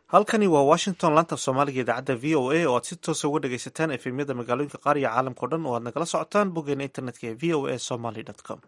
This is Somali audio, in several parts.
halkani waa washington laanta soomaaliga idaacadda v o a oo aad si toosa uga dhagaysataan efemyada magaalooyinka qaar iyo caalamkao dhan oo aad nagala socotaan boggeena internetka ee v o a somaly com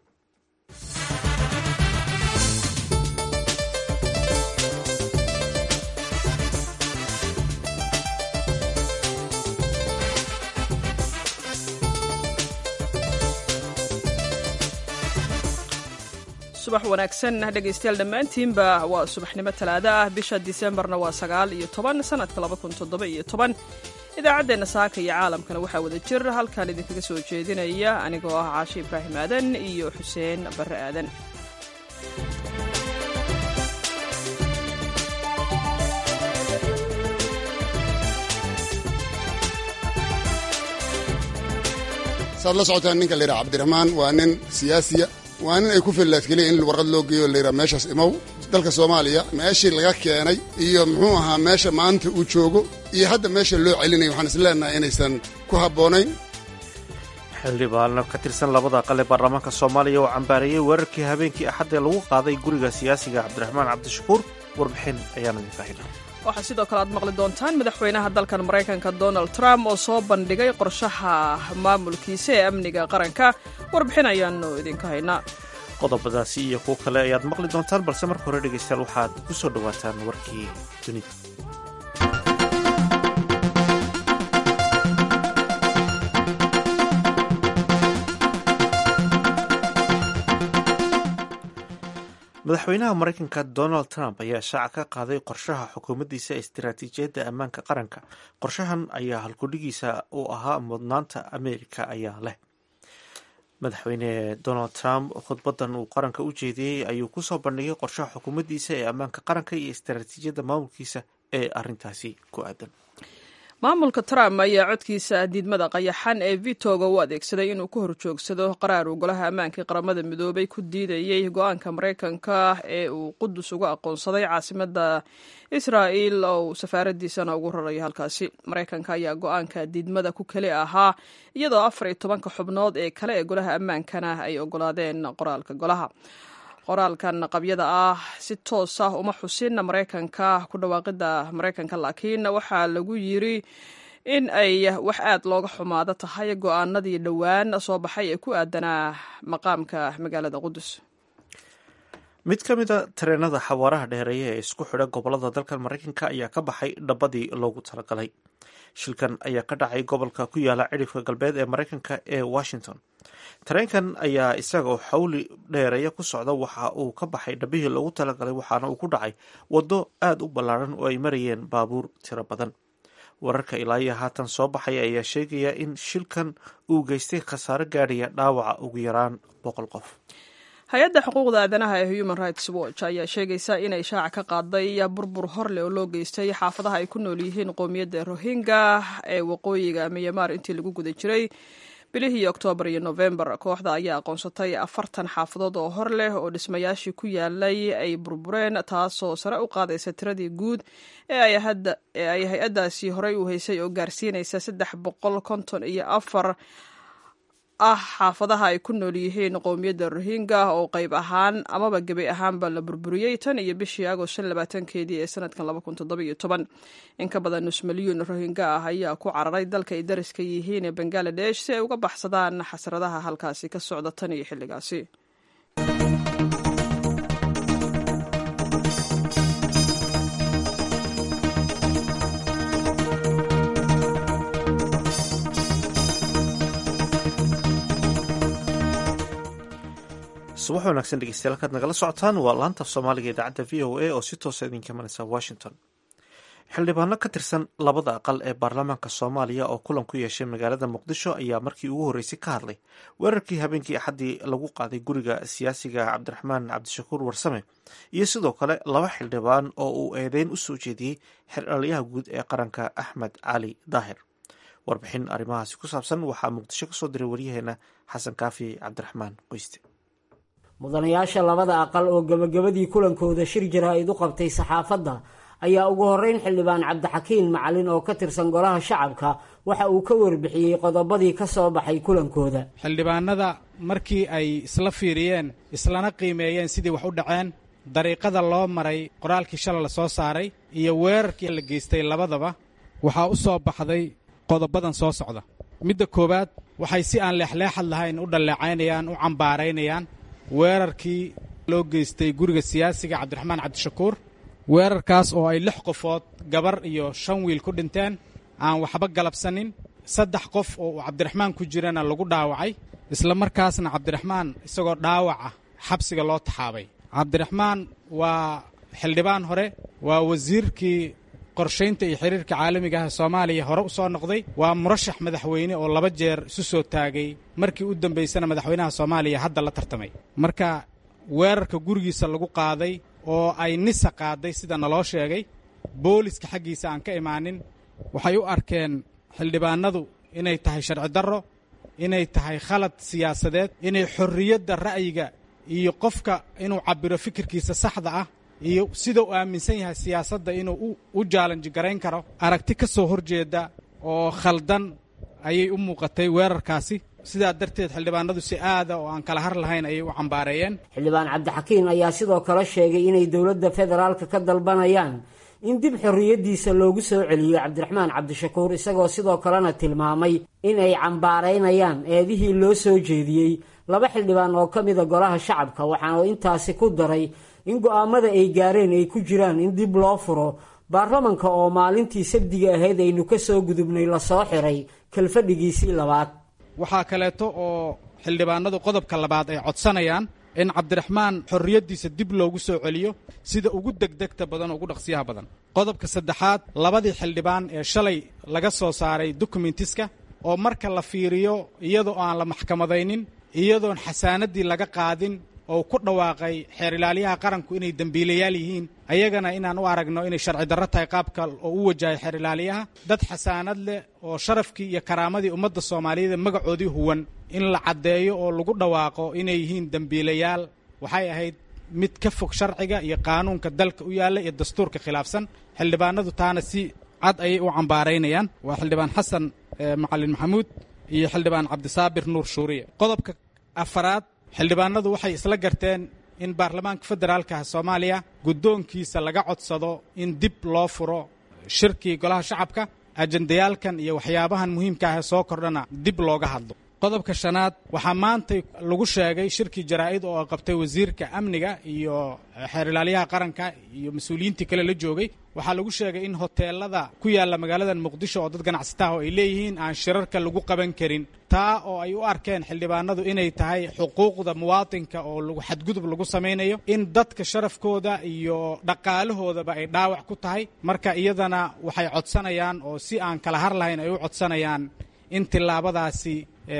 subax wanaagsan dhegaystayaal dhammaantiinba waa subaxnimo talaado ah bisha disembarna waa sagaal iyo toban sanadka laba kun toddoba iyo toban idaacaddeenna saaka iyo caalamkana waxaa wada jir halkan idinkaga soo jeedinaya anigoo ah caashe ibraahim aadan iyo xuseen barre aadan saad la socotaan ninka la yidhaha cabdiraxmaan waa nin siyaasiya waa nin ay ku fillaadkeliya in warqad loo geeyo la yidhaha meeshaas imow dalka soomaaliya meeshii laga keenay iyo muxuu ahaa meesha maanta uu joogo iyo hadda meesha loo celinaya waxaan is leenahay inaysan ku habboonayn xildhibaano ka tirsan labada aqal ee baarlamaanka soomaaliya oo cambaareeyey weerarkii habeenkii axad ee lagu qaaday guriga siyaasiga cabdiraxmaan cabdishakuur warbixin ayaan idinka haynaa waxaa sidoo kale aad maqli doontaan madaxweynaha dalkan maraykanka donald trump oo soo bandhigay qorshaha maamulkiisa ee amniga qaranka warbixin ayaanu idinka haynaa qodobadaasi iyo kuwo kale ayaad maqli doontaan balse marka hore dhegaystayaal waxaad ku soo dhowaataan warkii dunida madaxweynaha maraykanka donald trump ayaa shaaca ka qaaday qorshaha xukuumaddiisa istiraatiijiyadda ammaanka qaranka qorshahan ayaa halkudhigiisa uu ahaa mudnaanta ameerika ayaa leh madaxweyne donald trump khudbadan uu qaranka u jeediyey ayuu kusoo bandhigay qorshaha xukuumaddiisa ee ammaanka qaranka iyo istiraatiijiyadda maamulkiisa ee arintaasi ku aadan maamulka trump ayaa codkiisa diidmada qayaxan ee vitoga u adeegsaday inuu ka horjoogsado qaraar uu golaha ammaanka qaramada midoobay ku diidayey go-aanka maraykanka ee uu qudus uga aqoonsaday caasimada israa'il oo safaaradiisana ugu rarayo halkaasi maraykanka ayaa go-aanka diidmada ku keli ahaa iyadoo afar iyo tobanka xubnood ee kale ee golaha ammaankana ay ogolaadeen qoraalka golaha qoraalkan qabyada ah si toos ah uma xusin maraykanka ku dhawaaqida maraykanka laakiin waxaa lagu yiri in ay wax aad looga xumaado tahay go-aanadii dhowaan soo baxay ee ku aadanaa maqaamka magaalada qudus mid ka mida tareenada xawaaraha dheereeya ee isku xidha gobolada dalkan maraykanka ayaa ka baxay dhabadii loogu talagalay shilkan ayaa ka dhacay gobolka ku yaala cidhifka galbeed ee maraykanka ee washington tareenkan ayaa isagoo xawli dheereeya ku socda waxa uu ka baxay dhabihii loogu talagalay waxaana uu ku dhacay waddo aada u ballaaran oo ay marayeen baabuur tiro badan wararka ilaa iyo haatan soo baxaya ayaa sheegaya in shilkan uu geystay khasaaro gaadhaya dhaawaca ugu yaraan boqol qof hay-adda xuquuqda aadanaha ee human rights watch ayaa sheegaysa inay shaaca ka qaaday burbur horleh oo loo geystay xaafadaha ay ku nool yihiin qoomiyadda rohingya ee waqooyiga miyamaar intii lagu guda jiray bilihii oktoobar iyo nofembar kooxda ayaa aqoonsatay afartan xaafadood oo hor leh oo dhismayaashii ku yaalay ay burbureen taasoo sare u qaadaysa tiradii guud ee ay hay-addaasi horey u haysay oo gaarsiinaysa saddex boqol konton iyo afar ah xaafadaha ay ku nool yihiin qowmiyadda rohingya oo qayb ahaan amaba gebi ahaanba la burburiyey tan iyo bishii agost shan labaatankeedii ee sanadkan laba kun toddoba iyo toban in ka badan nus milyuun rohingya ah ayaa ku cararay dalka ay dariska yihiin ee bangaladesh si ay uga baxsadaan xasradaha halkaasi ka socda tan iyo xilligaasi subax wanaagsan dhegeystayaal halkaad nagala socotaan waa laanta soomaaliga idaacadda v o a oo si toosa idinka imanaysa washington xildhibaano ka tirsan labada aqal ee baarlamaanka soomaaliya oo kulan ku yeeshay magaalada muqdisho ayaa markii ugu horreysay ka hadlay weerarkii habeenkii axaddii lagu qaaday guriga siyaasiga cabdiraxmaan cabdishakuur warsame iyo sidoo kale laba xildhibaan oo uu eedeyn u soo jeediyey xildhaliyaha guud ee qaranka axmed cali daahir warbixin arrimahaasi ku saabsan waxaa muqdisho kasoo diray waryaheena xasan kaafi cabdiraxmaan qoyste mudanayaasha labada aqal oo gebagabadii kulankooda shir jaraa'id u qabtay saxaafadda ayaa ugu horreyn xildhibaan cabdixakiin macalin oo ka tirsan golaha shacabka waxa uu ka warbixiyey qodobadii ka soo baxay kulankooda xildhibaanada markii ay isla fiiriyeen islana qiimeeyeen sidii wax u dhaceen dariiqada loo maray qoraalkii shalay la soo saaray iyo weerarkii la geystay labadaba waxaa u soo baxday qodobadan soo socda midda koowaad waxay si aan leexleexad lahayn u dhalleecaynayaan u cambaaraynayaan weerarkii loo geystay guriga siyaasiga cabdiraxmaan cabdishakuur weerarkaas oo ay lix qofood gabar iyo shan wiil ku dhinteen aan waxba galabsanin saddex qof oo uu cabdiraxmaan ku jirana lagu dhaawacay isla markaasna cabdiraxmaan isagoo dhaawac ah xabsiga loo taxaabay cabdiraxmaan waa xildhibaan hore waa wasiirkii qorshaynta iyo xiriirka caalamiga ah soomaaliya hore u soo noqday waa murashax madaxweyne oo laba jeer isu soo taagay markii u dambaysana madaxweynaha soomaaliya hadda la tartamay marka weerarka gurigiisa lagu qaaday oo ay nisa qaaday sida naloo sheegay booliska xaggiisa aan ka imaanin waxay u arkeen xildhibaanadu inay tahay sharci darro inay tahay khalad siyaasadeed inay xorriyadda ra'yiga iyo qofka inuu cabbiro fikirkiisa saxda ah iyo sida uu aaminsan yahay siyaasadda inuu u jaalanji garayn karo aragti ka soo horjeeda oo khaldan ayay u muuqatay weerarkaasi sidaa darteed xildhibaanadu si aada oo aan kala har lahayn ayay u cambaareeyeen xildhibaan cabdixakiin ayaa sidoo kale sheegay inay dowladda federaalka ka dalbanayaan in dib xorriyaddiisa loogu soo celiyo cabdiraxmaan cabdishakuur isagoo sidoo kalena tilmaamay in ay cambaaraynayaan eedihii loo soo jeediyey laba xildhibaan oo ka mida golaha shacabka waxaana intaasi ku daray in go'aamada ay gaareen ay ku jiraan in dib loo furo baarlamanka oo maalintii sabdiga ahayd aynu ka soo gudubnay lasoo xiray kalfadhigiisii labaad waxaa kaleeto oo xildhibaanadu qodobka labaad ay codsanayaan in cabdiraxmaan xorriyaddiisa dib loogu soo celiyo sida ugu degdegta badan oo ugu dhaqsiyaha badan qodobka saddexaad labadii xildhibaan ee shalay laga soo saaray dokumentiska oo marka la fiiriyo iyadoo aan la maxkamadaynin iyadoon xasaanaddii laga qaadin oo ku dhawaaqay xeer ilaaliyaha qaranku inay dembiilayaal yihiin ayagana inaan u aragno inay sharci darro tahay qaabka oo u wajahay xeer ilaaliyaha dad xasaanad leh oo sharafkii iyo karaamadii ummadda soomaaliyeed ee magacoodii huwan in la caddeeyo oo lagu dhawaaqo inay yihiin dembiilayaal waxay ahayd mid ka fog sharciga iyo qaanuunka dalka u yaalla iyo dastuurka khilaafsan xildhibaanadu taana si cad ayay u cambaaraynayaan waa xildhibaan xasan macalin maxamuud iyo xildhibaan cabdisaabir nuur shuuriye qodobka afaraad xildhibaanadu waxay isla garteen in baarlamaanka federaalka soomaaliya guddoonkiisa laga codsado in dib loo furo shirkii golaha shacabka ajendayaalkan iyo waxyaabahan muhiimka ah ee soo kordhana dib looga hadlo qodobka shanaad waxaa maantay lagu sheegay shirkii jaraa'id oo qabtay wasiirka amniga iyo xeer ilaaliyaha qaranka iyo mas-uuliyiintii kale la joogay waxaa lagu sheegay in hoteelada ku yaalla magaalada muqdisho oo dad ganacsataah oo ay leeyihiin aan shirarka lagu qaban karin taa oo ay u arkeen xildhibaanadu inay tahay xuquuqda muwaatinka oo lagu xadgudub lagu samaynayo in dadka sharafkooda iyo dhaqaalahoodaba ay dhaawac ku tahay marka iyadana waxay codsanayaan oo si aan kala har lahayn ay u codsanayaan in tillaabadaasi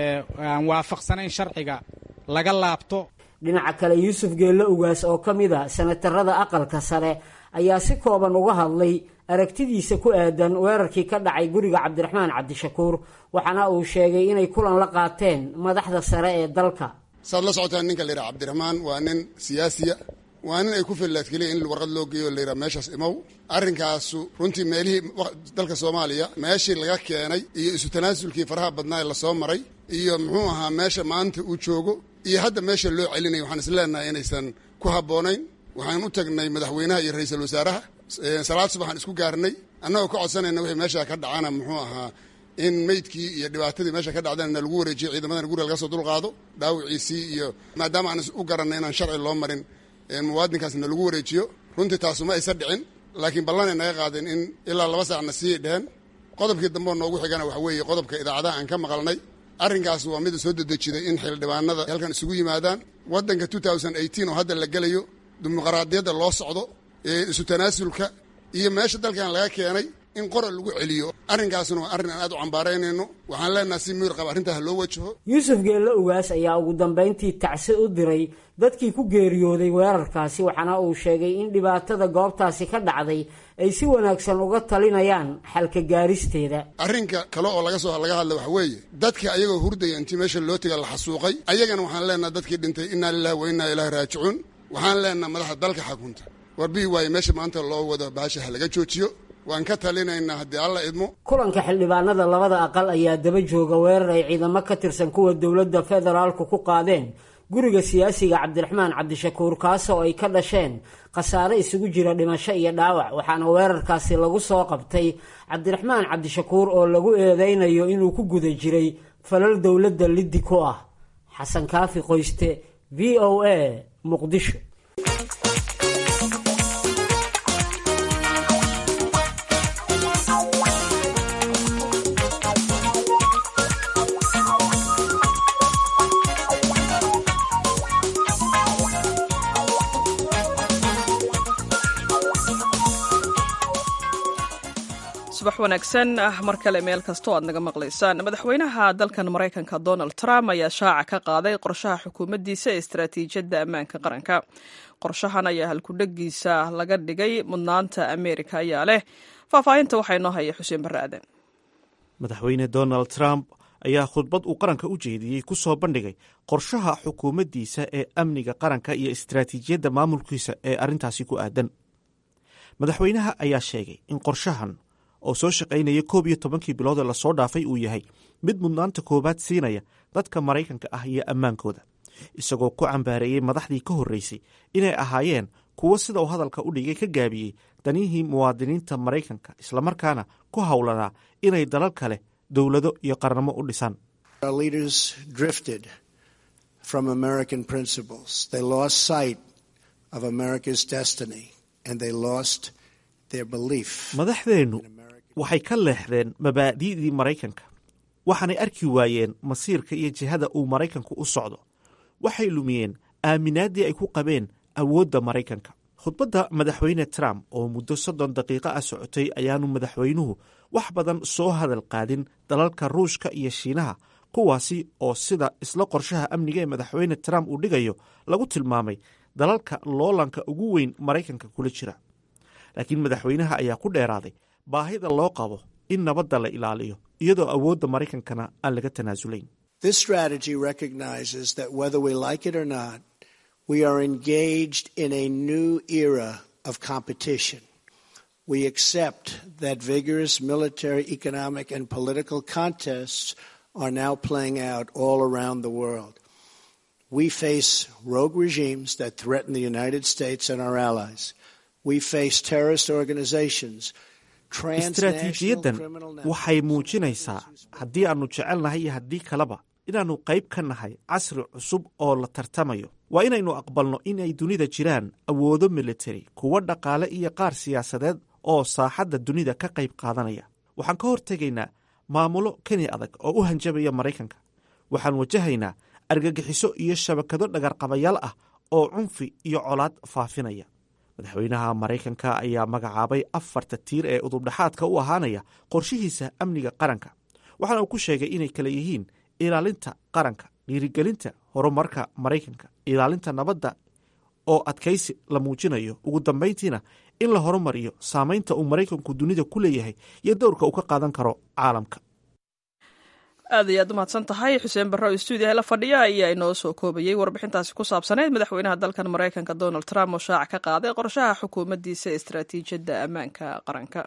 aan waafaqsanayn sharciga laga laabto dhinaca kale yuusuf geello ugaas oo ka mid a sanatarada aqalka sare ayaa si kooban uga hadlay aragtidiisa ku aadan weerarkii ka dhacay guriga cabdiraxmaan cabdishakuur waxaana uu sheegay inay kulan la qaateen madaxda sare ee dalka saad la socotaan ninka la yidhaha cabdiraxmaan waa nin siyaasiya waa nin ay ku fillaadkeliya in warqad loo geeyo layidhaha meeshaas imow arrinkaasu runtii meelihii dalka soomaaliya meeshii laga keenay iyo isu tanaasulkii faraha badnaa ee lasoo maray iyo muxuu ahaa meesha maanta uu joogo iyo hadda meesha loo celinaya waxaan is leenahay inaysan ku habboonayn waxaan u tagnay madaxweynaha iyo ra-iisul wasaaraha salaad subaxaan isku gaarnay annagoo ka codsanayna wixii meesha ka dhacana muxuu ahaa in meydkii iyo dhibaatadii meesha ka dhacdana lagu wareejiyo ciidamadana guriga laga soo dulqaado dhaawiciisii iyo maadaama aan u garanay inaan sharci loo marin muwaadinkaasna lagu wareejiyo runtii taasuma aysa dhicin laakiin ballanay naga qaadeen in ilaa laba saacna sii dheheen qodobkii dambeo noogu xigana waxa weeye qodobka idaacadaha aan ka maqalnay arrinkaas waa mida soo dedejiday in xildhibaanada halkan isugu yimaadaan waddanka oo hadda la gelayo dimuqraadiyadda loo socdo isu tanaasulka iyo meesha dalkan laga keenay in qora lagu celiyo arrinkaasna waa arrin aan aad u cambaaraynayno waxaan leenaha si miyir qaba arrintaas loo wajaho yuusuf geello ugaas ayaa ugu dambayntii tacsi u diray dadkii ku geeriyooday weerarkaasi waxaana uu sheegay in dhibaatada goobtaasi ka dhacday ay si wanaagsan uga talinayaan xalka gaaristeeda arrinka kale oo laga soo laga hadla waxa weeye dadka ayagoo hurdaya intii meesha loo tega la xasuuqay ayagana waxaan leenaha dadkii dhintay innaa lilahi wa innaa ilaahi raajicuun waxaan leenaha madaxda dalka xakunta warbihi waaye meesha maanta loo wado baasha ha laga joojiyo waan ka talinaynaa haddii alla idmo kulanka xildhibaanada labada aqal ayaa daba jooga weerar ay ciidamo ka tirsan kuwa dowladda federaalku ku qaadeen guriga siyaasiga cabdiraxmaan cabdishakuur kaasoo ay ka dhasheen khasaare isugu jira dhimasho iyo dhaawac waxaana weerarkaasi lagu soo qabtay cabdiraxmaan cabdishakuur oo lagu eedeynayo inuu ku guda jiray falal dowladda liddi ku ah xasan kaafi qoyste v o a muqdisho subax wanaagsan mar kale meel kastoo aad naga maqlaysaan madaxweynaha dalkan maraykanka donald trump ayaa shaaca ka qaaday qorshaha xukuumaddiisa ee istaraatiijiyadda ammaanka qaranka qorshahan ayaa halkudhegiisa laga dhigay mudnaanta ameerika ayaa leh faahfaahinta waxaa inoo haya xuseen barre aadan madaxweyne donald trump ayaa khudbad uu qaranka u jeediyey ku soo bandhigay qorshaha xukuumaddiisa ee amniga qaranka iyo istaraatiijiyadda maamulkiisa ee arrintaasi ku aadan madaxweynaha ayaa sheegay in qorshahan oo soo shaqaynaya koob iyo tobankii bilood ee lasoo dhaafay uu yahay mid mudnaanta koowaad siinaya dadka maraykanka ah iyo ammaankooda isagoo ku cambaareeyey madaxdii ka horreysay inay ahaayeen kuwo sida uu hadalka u dhigay ka gaabiyey danihii muwaadiniinta maraykanka islamarkaana ku howlanaa inay dalal kale dowlado iyo qarnamo u dhisaan madaxdeennu waxay ka leexdeen mabaadi'dii maraykanka waxaanay arki waayeen masiirka iyo jihada uu maraykanku u socdo waxay lumiyeen aaminaaddii ay ku qabeen awoodda maraykanka khudbadda madaxweyne trump oo muddo soddon daqiiqo ah socotay ayaanu madaxweynuhu wax badan soo hadal qaadin dalalka ruushka iyo shiinaha kuwaasi oo sida isla qorshaha amniga ee madaxweyne trump uu dhigayo lagu tilmaamay dalalka loolanka ugu weyn maraykanka kula jira laakiin madaxweynaha ayaa ku dheeraaday baahida loo qabo in nabadda la ilaaliyo iyadoo awoodda maraykankana aan laga tanaasulayn we are engaged in a new era of competition. We accept that vigorous military, economic, and political contests are now playing out all around the world. We face rogue regimes that threaten the United States and our allies. We face terrorist organizations. istaraatiijiyaddan waxay muujinaysaa haddii aannu jecelnahay iyo haddii kaleba inaannu qayb ka nahay casri cusub oo la tartamayo waa inaynu aqbalno inay dunida jiraan awoodo militari kuwo dhaqaale iyo qaar siyaasadeed oo saaxadda dunida ka qayb qaadanaya waxaan ka hortegaynaa maamulo keni adag oo u hanjabaya maraykanka waxaan wajahaynaa argagixiso iyo shabakado dhagarqabayaal ah oo cunfi iyo colaad faafinaya madaxweynaha maraykanka ayaa magacaabay afarta tiir ee udubdhaxaadka u ahaanaya qorshihiisa amniga qaranka waxaana uu ku sheegay inay kala yihiin ilaalinta qaranka dhiirigelinta horumarka maraykanka ilaalinta nabadda oo adkaysi la muujinayo ugu dambayntiina in la horumariyo saamaynta uu maraykanku dunida ku leeyahay iyo dowrka uu ka qaadan karo caalamka aad iyo aad umahadsan tahay xuseen barre oo stuudiyaha la fadhiya ayaa inoo soo koobayey warbixintaasi ku saabsaneyd madaxweynaha dalkan maraykanka donald trump oo shaaca ka qaaday qorshaha xukuumaddiisa ee istaraatiijiyadda ammaanka qaranka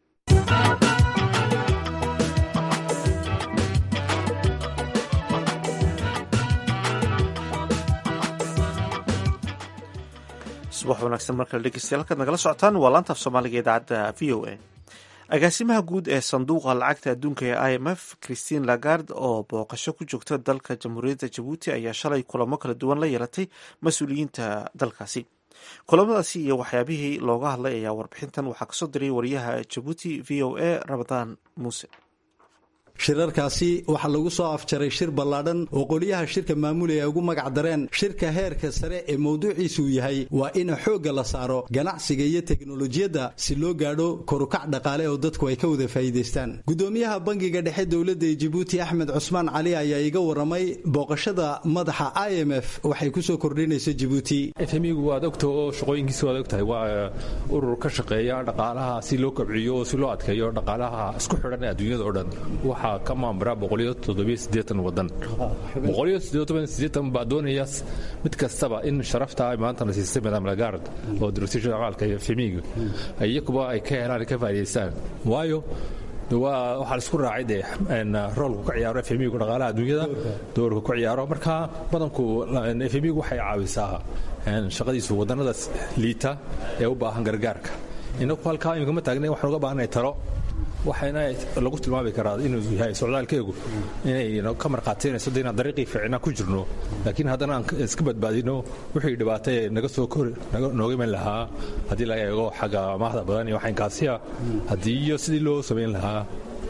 subax wanaagsan markale dhegeystayaal halkaad nagala socotaan waa laanta af soomaaliga idaacadda v o a agaasimaha guud ee sanduuqa lacagta adduunka ee i m f christine lagard oo booqasho ku joogta dalka jamhuuriyadda jabuuti ayaa shalay kulamo kala duwan la yeelatay mas-uuliyiinta dalkaasi kulamadaasi iyo waxyaabihii looga hadlay ayaa warbixintan waxaa kasoo diray wariyaha jabuuti v o a ramadaan muuse shirarkaasi waxaa lagu soo afjaray shir ballaadhan oo qoliyaha shirka maamulaya ay ugu magac dareen shirka heerka sare ee mawduuciisuu yahay waa in xoogga la saaro ganacsiga iyo teknolojiyadda si loo gaadho korukac dhaqaale oo dadku ay ka wada faa'iidaystaan gudoomiyaha bangiga dhexe dowladda ee jibuuti axmed cusmaan cali ayaa iga waramay booqashada madaxa i m f waxay ku soo kordhinayso jibuuti fmigu waad ogta oo shaqooyinkiisa waad ogtahay waa urur ka shaqeeya dhaqaalaha si loo kobciyo oo si loo adkeeyo dhaqaalaha isku xidhan ee adduunyada oo dhan ka maamura wadan baa doonaya mid kastaba in sharafta maanta la siistay madam lagard oo direction amaalka femiga iyakuba ay ka helaan ka faa'idaystaan waayo waxaa la isku raacay dee roolku ka ciyaaro fmigu dhaqaalaha adduunyada doorka ku ciyaaro marka badanku fmigu waxay caawisaa shaqadiisu wadannada liita ee u baahan gargaarka inaku halkaa imika ma taagna waxaan uga baahanay talo waxayna lagu tilmaami karaa inuu yahay socdaalkeegu inay ka markhaataynayso de inaan dariiqii fiicnaa ku jirno laakiin haddana aan iska badbaadino wixii dhibaatay ee naga soo nooga iman lahaa haddii laga eego xagga amaahda badan iyo waxaynkaasiya haddii iyo sidii loo samayn lahaa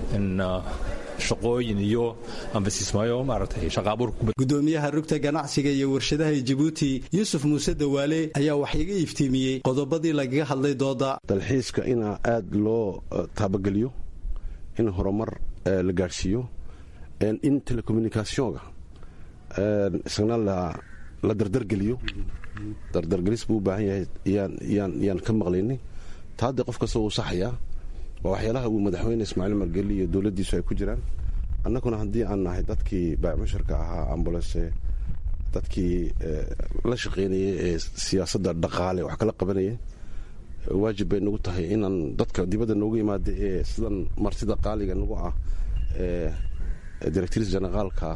shaqooyin iyo ambasiismaayo maaragtay shaqaabuur gudoomiyaha rugta ganacsiga iyo warshadaha jabuuti yuusuf muuse dawaale ayaa wax iga iftiimiyey qodobadii lagaga hadlay dooda dalxiiska inaa aad loo taabageliyo in horumar la gaadhsiiyo in telecommunicationga isagna la dardargeliyo dardargelis buu u baahan yahay yaan ka maqlaynay taa haddee qof kasta uu saxayaa waa waxyaalaha uu madaxweyne ismaaciil margeli iyo dowladdiisu ay ku jiraan annaguna haddii aan nahay dadkii baacmusharka ahaa ambulance dadkii la shaqaynayay ee siyaasadda dhaqaale wax kala qabanaya waajib bay nagu tahay inaan dadka dibadda noogu yimaada ee sidan martida qaaliga nagu ah ee directrice generaalka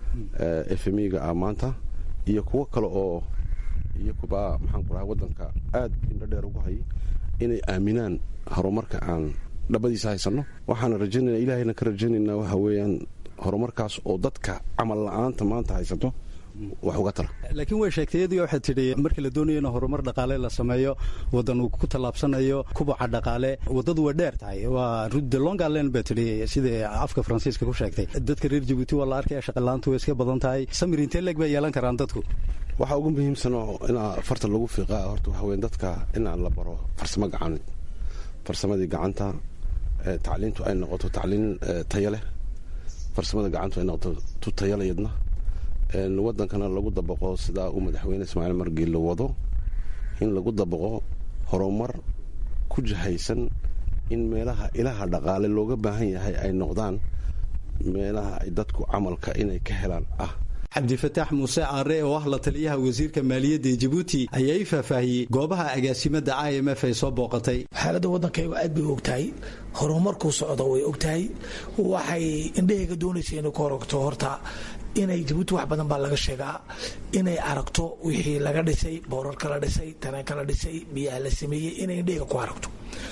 fmiga ah maanta iyo kuwo kale oo iyo kuba maxaan ku dhaha waddanka aad indho dheer ugu hayay inay aaminaan horumarka aan dhabadiisa haysanno waxaana rajaynayna ilaahayna ka rajaynaynaa waxa weeyaan horumarkaas oo dadka camal la'aanta maanta haysato wax uga tala laakiin way sheegtay iyadii waxay tidhi markii la doonayo in horumar dhaqaale la sameeyo waddan uu ku tallaabsanayo kubaca dhaqaale waddadu way dheer tahay waa rudde longalen bay tidhi sidai afka faransiiska ku sheegtay dadka reer jabuuti waa la arkaya shaqalaantu way iska badan tahay samir intee leeg bay yeelan karaan dadku waxaa ugu muhiimsan oo inaa farta lagu fiiqaa horta waxa weyn dadka inaan la baro farsamo gacaneed farsamadii gacanta tacliintu ay noqoto tacliin taya leh farsamada gacantu ay noqoto tu tayalayadna waddankana lagu dabaqo sidaa uu madaxweyne ismaaciil margiil wado in lagu dabaqo horumar ku jahaysan in meelaha ilaha dhaqaale looga baahan yahay ay noqdaan meelaha ay dadku camalka inay ka helaan ah cabdifataax muuse aare oo ah la taliyaha wasiirka maaliyadda ee jabuuti ayaa ii faahfaahiyey goobaha agaasimada i m f ay soo booqatay xaaladda waddankaygu aad bay ogtahay horumarkuu socdo way ogtahay waxay indhahayga doonaysa inay ku horogto horta inay jabuuti wax badan baa laga sheegaa inay aragto wixii laga dhisay boorarka la dhisay tareenka la dhisay biyaha la sameeyey inay indhahayga ku aragto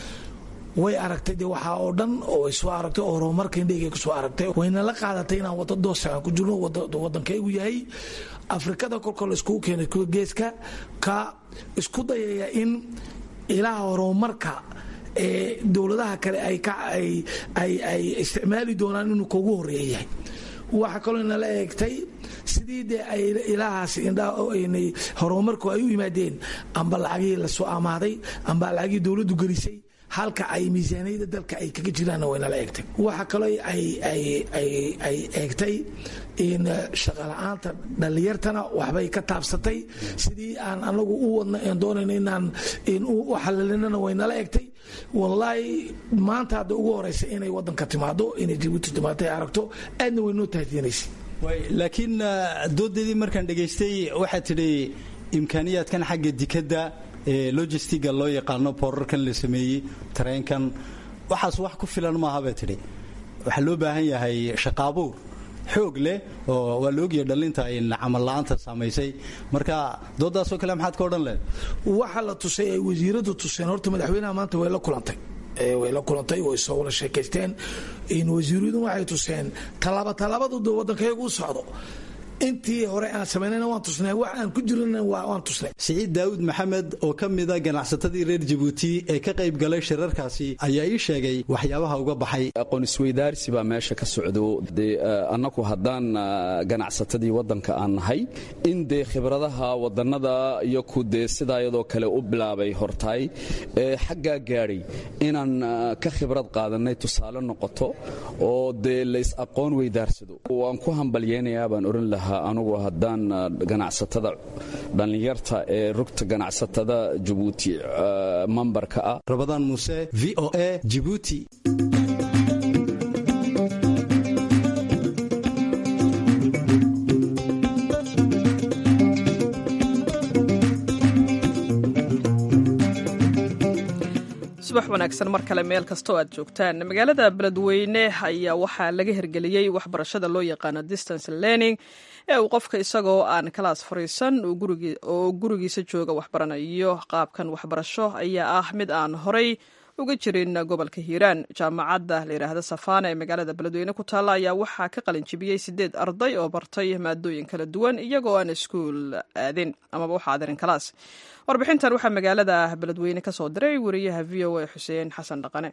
way aragtay de waxaa oo dhan oo ay soo aragtay oo horumarka indhahayga kusoo aragtay wayna la qaadatay inaan waddo doosa aan ku jirno waddankaygu yahay afrikada kolkoo la iskugu keenay kuwa geeska ka isku dayaya in ilaha horumarka ee dowladaha kale ay isticmaali doonaan inuu kugu horeeya yahay waxaa kaloo inala eegtay sidii dee ay ilaahaas indhahnay horumarku ay u yimaadeen amba lacagihii lasoo amaaday amba lacagihii dowladdu gelisay halka ay miisaaniyada dalka ay kaga jiraanna waynala eegtay waxaa kaloo ay eegtay in shaqala-aanta dhallinyartana waxbay ka taabsatay sidii aan anagu u wadna en doonayno inaan u xalalinana waynala eegtay wallaahi maanta hadda ugu horeysa inay wadanka timaado inay jabuuti timaado ay aragto aadna way noo tahdiinaysa laakiin doodeedii markaan dhegaystay waxaad tidhi imkaaniyaadkan xagga dikadda ee logistiga loo yaqaano boorarkan la sameeyey tareenkan waxaas wax ku filan maaha bay tidhi waxaa loo baahan yahay shaqaabuur xoog leh oo waa la ogyahay dhallinta in camal la-aanta saamaysay marka doodaasoo kale maxaad ka odhan lehed waxa la tusay ay wasiiradu tuseen horta madaxweynaha maanta way la kulantay way la kulantay way soo wada sheekaysteen wasiiradu waxay tuseen tallaaba tallaabadu waddankayagu u socdo intii hore aan samaynayna waan tusnay wax aan ku jirana waan tusnay siciid daawud maxamed oo ka mida ganacsatadii reer jabuuti ee ka qayb galay shirarkaasi ayaa ii sheegay waxyaabaha uga baxay aqoon isweydaarsi baa meesha ka socdo dee annagu haddaan ganacsatadii waddanka aan nahay in dee khibradaha wadannada iyo ku dee sidaa iyadoo kale u bilaabay hortaay ee xaggaa gaadhay inaan ka khibrad qaadanay tusaale noqoto oo dee lays aqoon weydaarsado waan ku hambalyeynayaa baan oran lahaa anugu haddaan ganacsatada dhallinyarta ee rugta ganacsatada jabuuti mambarka ah rabadaan muuse v o a jibuuti subax wanaagsan mar kale meel kasta oo aad joogtaan magaalada beledweyne ayaa waxaa laga hirgeliyey waxbarashada loo yaqaano distance learning ee uu qofka isagoo aan kalaas fariisan oo gurigiisa jooga waxbaranayo qaabkan waxbarasho ayaa ah mid aan horay uga jirin gobolka hiiraan jaamacadda la yidhaahda safaana ee magaalada beledweyne ku taalla ayaa waxaa ka qalinjibiyey sideed arday oo bartay maadooyin kala duwan iyagoo aan iskuul aadin amaba waxa aadirin kalaas warbixintan waxaa magaalada beledweyne ka soo diray wariyaha v o a xuseen xasan dhaqane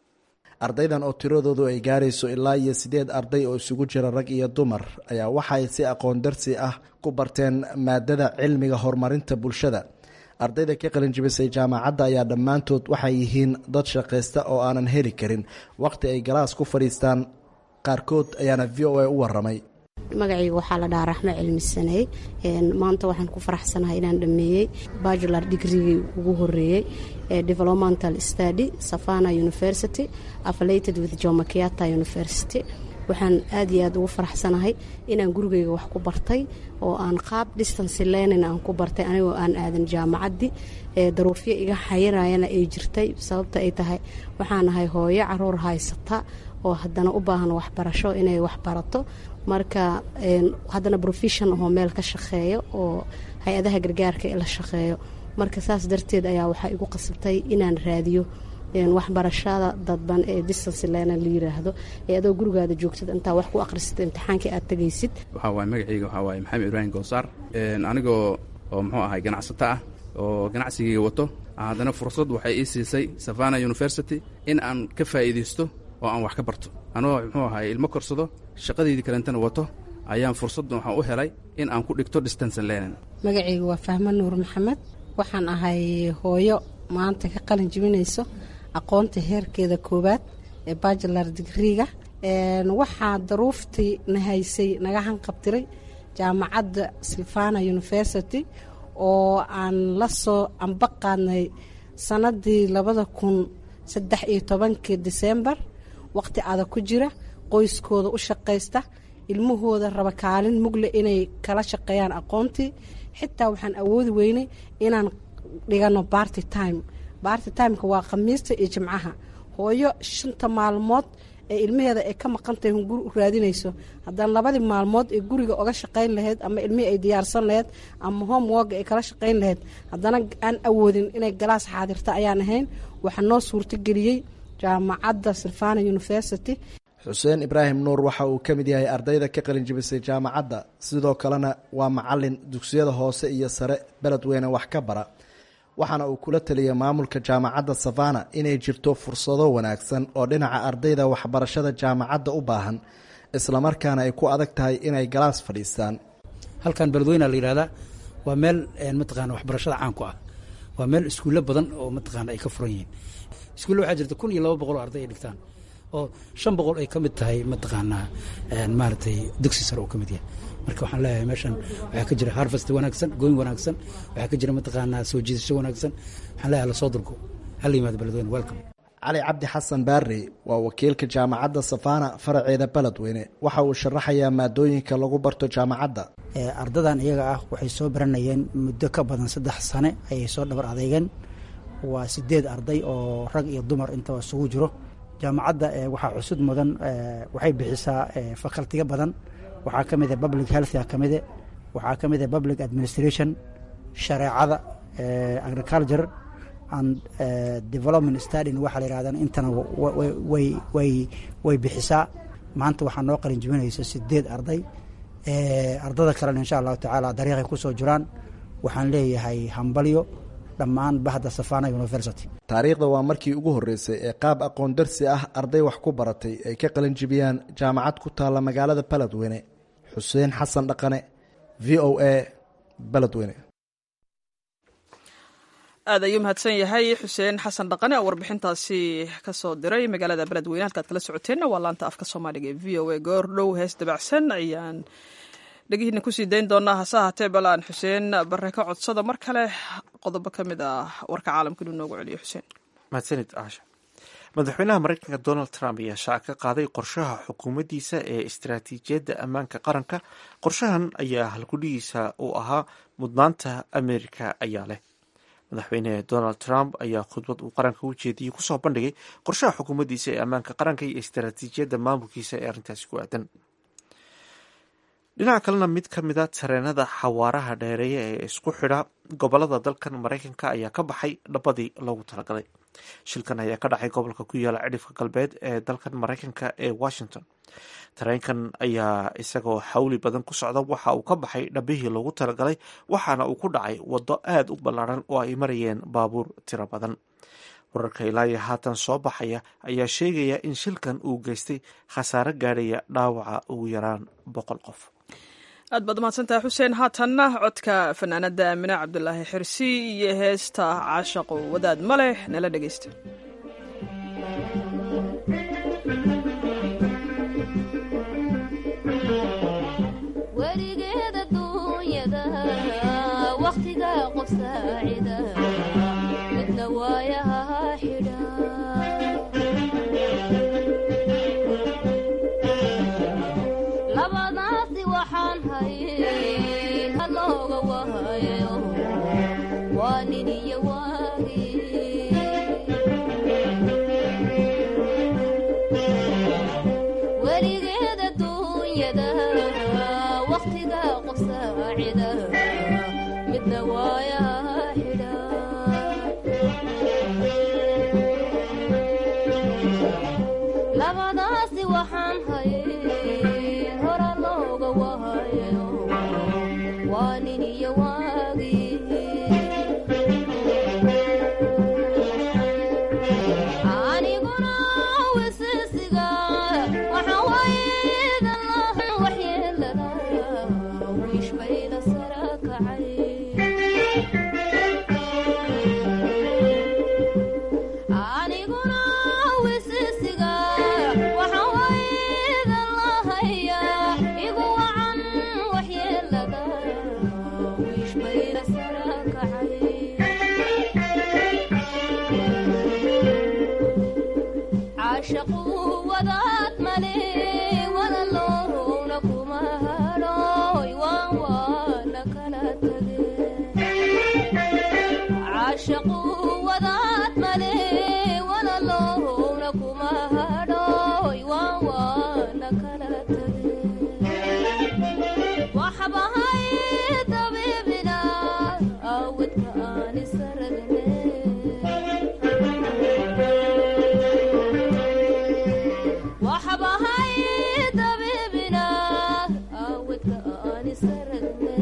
ardaydan oo tiradoodu ay gaarayso ilaa iyo sideed arday oo isugu jira rag iyo dumar ayaa waxay si aqoon darsi ah ku barteen maadada cilmiga horumarinta bulshada ardayda ka qalinjibisay jaamacadda ayaa dhammaantood waxay yihiin dad shaqaysta oo aanan heli karin wakhti ay galaas ku fadhiistaan qaarkood ayaana v o a u waramay magacayga waxaa la dhahaa raxmo cilmisaney maanta waxaan ku faraxsanahay inaan dhameeyey bajular digrigii ugu horeeyey ee developmental study savana university affiliated with jomakiata university waxaan aad iyo aad ugu faraxsanahay inaan gurigeyga wax ku bartay oo aan qaab distance learning aan ku bartay anigoo aan aadan jaamacaddii daruufyo iga xayirayana ay jirtay sababta ay tahay waxaan ahay hooyo caruur haysata oo haddana u baahan waxbarasho inay waxbarato marka haddana profession ahoo meel ka shaqeeyo oo hay-adaha gargaarka la shaqeeyo marka saas darteed ayaa waxaa igu qasabtay inaan raadiyo waxbarashada dadban ee distance learner la yiraahdo ee adoo gurigaada joogtid intaa wax ku akhrisata imtixaankii aad tegaysid waxaa waaye magacayga waxaa waaye maxamed ibraahim goosaar anigoo oo muxuu ahay ganacsato ah oo ganacsigayga wato haddana fursad waxay ii siisay savana university in aan ka faa'iidaysto oo aan wax ka barto anoo muxuu ahay ilmo korsado shaqadeydii kalentana wato ayaan fursaddan waxaan u helay in aan ku dhigto distance learning magacayga waa fahmo nuur maxamed waxaan ahay hooyo maanta ka qalin jibinayso aqoonta heerkeeda koowaad ee bajular digriga waxaa daruuftii na haysay naga hanqabtiray jaamacadda silvana university oo aan la soo amba qaadnay sanadii labada kun saddex iyo tobankii disembar waqti adag ku jira qoyskooda u shaqaysta ilmahooda raba kaalin mugle inay kala shaqeeyaan aqoontii xitaa waxaan awoodi weynay inaan dhigano barty time barty timeka waa khamiista iyo jimcaha hooyo shanta maalmood ee ilmaheeda ay ka maqantahay hunguri u raadinayso haddana labadii maalmood ee guriga oga shaqayn lahayd ama ilmihii ay diyaarsan lahayd ama homeworga ay kala shaqayn lahayd haddana aan awoodin inay galaas xaadirta ayaan ahayn waxaa noo suurtageliyey jaamacadda silvana university xuseen ibraahim nuur waxa uu ka mid yahay ardayda ka qalinjibisay jaamacadda sidoo kalena waa macalin dugsiyada hoose iyo sare beledweyne wax ka bara waxaana uu kula taliyay maamulka jaamacadda savana inay jirto fursado wanaagsan oo dhinaca ardayda waxbarashada jaamacadda u baahan islamarkaana ay ku adag tahay inay galaas fadhiistaan halkan beledweyne la yihahdaa waa meel mataqana waxbarashada caan ku ah waa meel iskuulle badan oo mataqaana ay ka furan yihiin iskuulle waxaa jirta kun iyo laba boqol oo arday ay dhigtaan oo shan boqol ay ka mid tahay mataqaanaa maaragtay dugsi sare uu ka mid yahay marka waxaan leeyahay meeshan waxaa ka jira harvest wanaagsan gooyn wanaagsan waxaa ka jira mataqaanaa soo jiidasho wanaagsan waxaan leeyahay lasoo durgo hala yimaado beledweyne welcome cali cabdi xasan baarey waa wakiilka jaamacadda safana faraceeda beledweyne waxa uu sharaxayaa maadooyinka lagu barto jaamacadda ardadan iyaga ah waxay soo baranayeen muddo ka badan saddex sane ayay soo dhabar adeegeen waa sideed arday oo rag iyo dumar intaba isugu jiro jaamacadda waxaa cusud mudan waxay bixisaa fakaltiga badan waxaa ka mida public healthga ka mide waxaa ka mida public administration shareecada agriculture and development stadin waxaa la yihahdan intana way way way bixisaa maanta waxaa noo qalin jibinaysa sideed arday ardada kalena insha allahu tacaala dariiqay kusoo jiraan waxaan leeyahay hambalyo dhammaan bahda safana university taariikhda waa markii ugu horreysay ee qaab aqoon darsi ah arday wax ku baratay ay ka qalin jibiyaan jaamacad ku taalla magaalada beledweyne xuseen xasan dhaqane v o a beledweyne aad ayuu mahadsan yahay xuseen xasan dhaqane oo warbixintaasi kasoo diray magaalada beledweyne halkaad kala socoteenna waa laanta afka soomaaliga ee v o a goor dhow hees dabacsan ayaan dhegihiina kusii dayn doonaa hase ahaatee balaan xuseen bare ka codsada mar kale qodobo ka mid ah warka caalamka inuu noogu celiyo xuseen mahadsanid aasha madaxweynaha mareykanka donald trump ayaa shaaca ka qaaday qorshaha xukuumaddiisa ee istaraatiijiyadda ammaanka qaranka qorshahan ayaa halkudhigiisa uu ahaa mudnaanta amerika ayaa leh madaxweyne donald trump ayaa khudbad uu qaranka u jeediyey kusoo bandhigay qorshaha xukuumaddiisa ee ammaanka qaranka iyo istaraatiijiyadda maamulkiisa ee arrintaasi ku aadan dhinaca kalena mid ka mida tareenada xawaaraha dheereeya ee isku xidha gobolada dalkan maraykanka ayaa ka baxay dhabadii loogu talagalay shilkan ayaa ka dhacay gobolka ku yaala cidhifka galbeed ee dalkan maraykanka ee washington tareenkan ayaa isagoo xawli badan ku socda waxa uu ka baxay dhabihii loogu talagalay waxaana uu ku dhacay waddo aada u ballaaran oo ay marayeen baabuur tiro badan wararka ilaayo haatan soo baxaya ayaa sheegaya in shilkan uu geystay khasaare gaadhaya dhaawaca ugu yaraan boqol qof aad baad umahadsantaha xuseen haatanna codka fanaanada aamine cabdulaahi xirsi iyo heesta caashaqo wadaad ma leh nala dhegeysta weligeed adduunyada wakhtiga qof saacida midna waayaha xidha labadaasi waxaan hayn halooga wahayo waa nin iyo waagi weligeed adduunyada wakhtiga qof saacida midna waayaha xidha labadaasi waxaan hayn hora looga wahayo waa nin iyo waagi aniguna wisisiga waxa waydan laha waxyeelada wiish bayda sara kacay aniguna wisisiga waxa waydan lahaya igu wacan waxyeelada wiish bayda sara kacay caashaqu wadaad male walaloowna kuma hadhooy waan waana kala tage caashaqu wadaad male walaloowna kuma hadhooy waan waana kala tage waxbahay dabiibina awadka aan isaragne waxbahay dabiibina awadka aan isaragne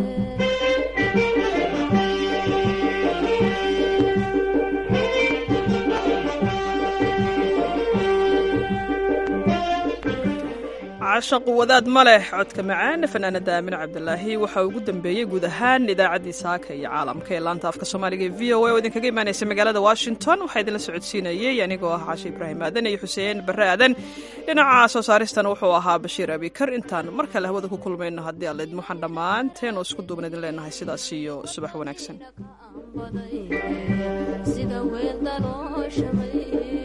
caashaqu wadaad ma leh codka macaan fanaanada aamine cabdilaahi waxaa ugu dambeeyey guud ahaan idaacaddii saaka iyo caalamka ee laanta afka soomaaliga ee v o a oo idinkaga imaanaysa magaalada washington waxaa idinla socodsiinayey anigoo ah caashe ibraahim aadan iyo xuseen barre aadan dhinaca soo saaristana wuxuu ahaa bashiir abikar intaan mar kale hawada ku kulmayno haddii alla idin waxaan dhammaanteen oo isku duuban idin leenahay sidaas iyo subax wanaagsan sida weeldanoo shamay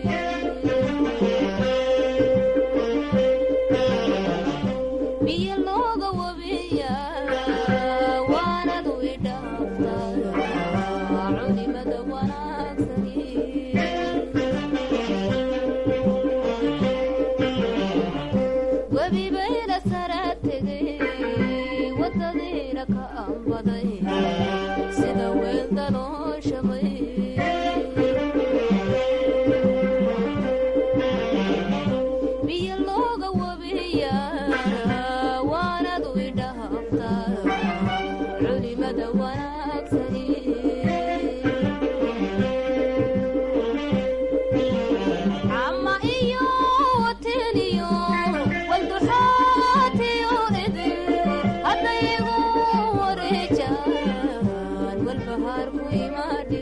biyo looga wabiya waanadu idhaaftaa culimada wanaagsani webi bayna sara tegay wadadiina ka ambaday sida weeldanoo shamay biyo looga wabiya waanadu idhaaftaa culimada wanaagsani cama iyo wateniyo walduxaatiyo idin haddayigu wareejaan walbahaarku imaadhi